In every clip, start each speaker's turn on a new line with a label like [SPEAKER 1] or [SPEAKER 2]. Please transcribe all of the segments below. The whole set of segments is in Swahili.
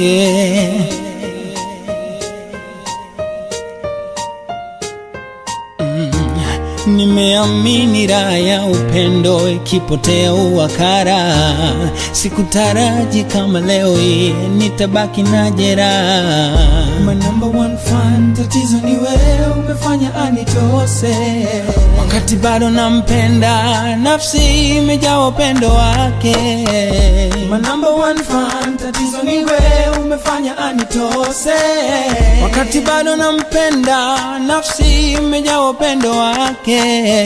[SPEAKER 1] yeah. Nimeamini raha ya upendo ikipotea uwakara, sikutaraji kama leo hii nitabaki na jeraha.
[SPEAKER 2] My number one fan, tatizo ni wewe umefanya anitose.
[SPEAKER 1] Wakati bado nampenda, nafsi imejaa upendo wake.
[SPEAKER 2] My number one fan, tatizo ni wewe umefanya anitose.
[SPEAKER 1] Wakati bado nampenda, nafsi imejaa upendo wake.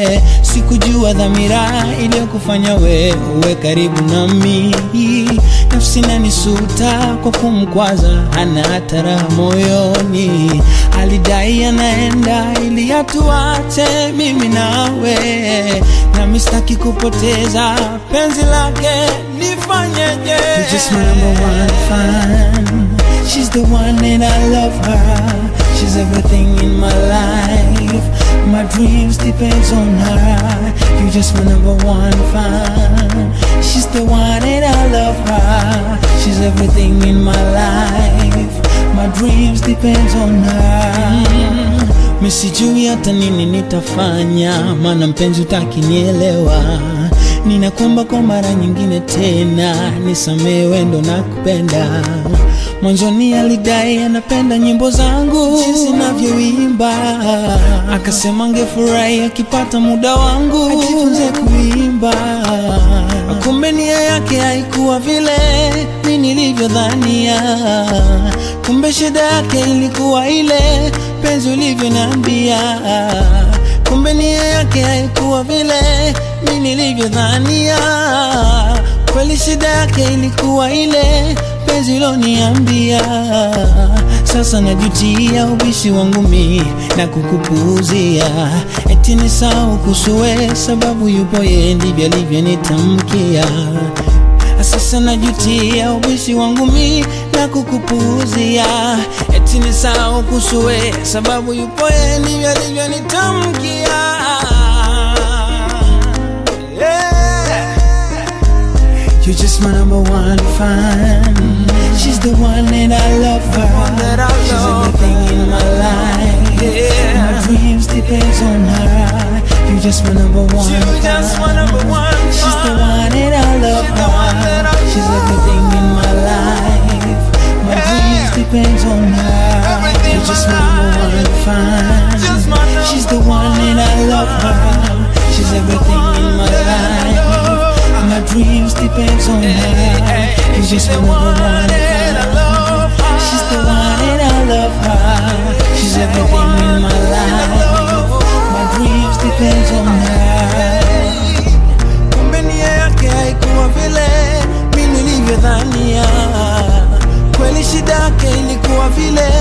[SPEAKER 1] Sikujua dhamira iliyokufanya wewe uwe karibu nami. Nafsi nanisuta kwa kumkwaza, hana hata raha moyoni. Alidai anaenda ili atuache mimi nawe, nami sitaki kupoteza penzi lake, nifanyeje?
[SPEAKER 2] You're just my number one
[SPEAKER 1] fan. She's the one and I love her. She's everything in my life. My dreams depends on her. You're just my number one fan. She's the one and I love her. She's everything in my life. My dreams depends on her. Mi sijui hata nini nitafanya, maana mpenzi utakinielewa. Ninakuomba kwa mara nyingine tena, nisamehe wendo na kupenda. Mwanzoni alidai anapenda nyimbo zangu jinsi navyoimba, akasema angefurahi akipata muda wangu ajifunze kuimba. Kumbe nia yake haikuwa vile mi nilivyodhania, kumbe shida yake ilikuwa ile penzi ulivyoniambia. Kumbe nia yake haikuwa vile mi nilivyodhania, kweli shida yake ilikuwa ile penzi loniambia. Sasa najutia ubishi wangu mi na kukupuuzia, eti ni sawa kusuwe sababu yupo yeye, ndivyo alivyonitamkia. Sasa najutia ubishi wangu mi na kukupuuzia, eti ni sawa kusuwe sababu yupo yeye, ndivyo alivyonitamkia. Yeah.
[SPEAKER 2] You're just my number one fan.
[SPEAKER 1] She's the one and I love her. She's everything in my life. My dreams depends on her. You're just my number one fan. She's the one and I love her. She's everything in my life. My dreams depends on her. You're just my number one fan. She's the one and I love her. She's everything in my life. My dreams depends on her. You're just my number one fan. She's the one and I love her. She's everything in my life. My dreams depends on her. Kumbe nia yake haikuwa vile mi nilivyodhania, kweli shida yake ilikuwa vile